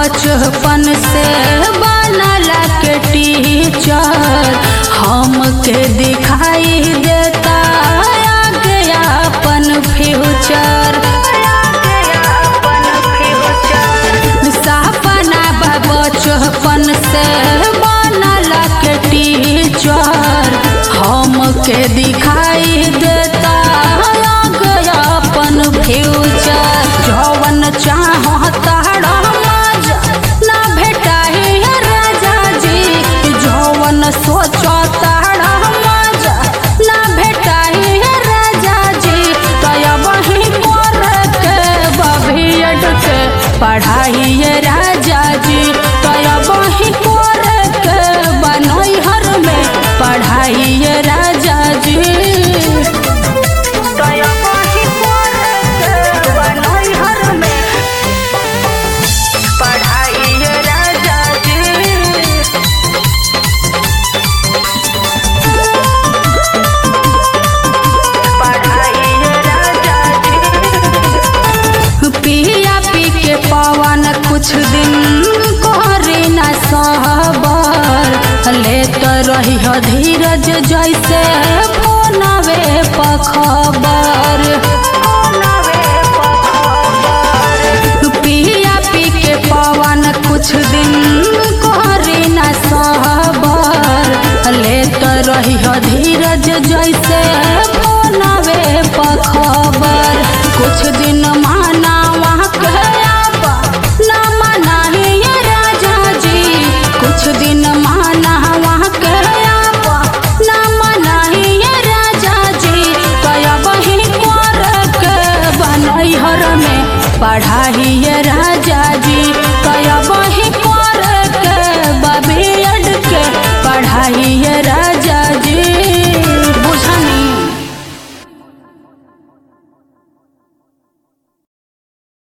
बचपन से बनल के टीचर हमके दिखाई देता आगे अपन फ्यूचर सपना बा बचपन से बनल के टीचर हमके दिखाई देता आगे अपन फ्यूचर जवन चाहता मजा ना भेटाई राजा जी जवन सोचता मजा ना भेटाई राजा जी तया वही कर के बभियड के पढ़ाई राजा जी तया वही कर के बनैहर में पढ़ाई राजा जी तया वही कर के बनैहर में पढ़ाई राजा जी पिया पी के पवन कुछ दिन करे न सहबर लेत रही धीरज जैसे फोनवे पखबर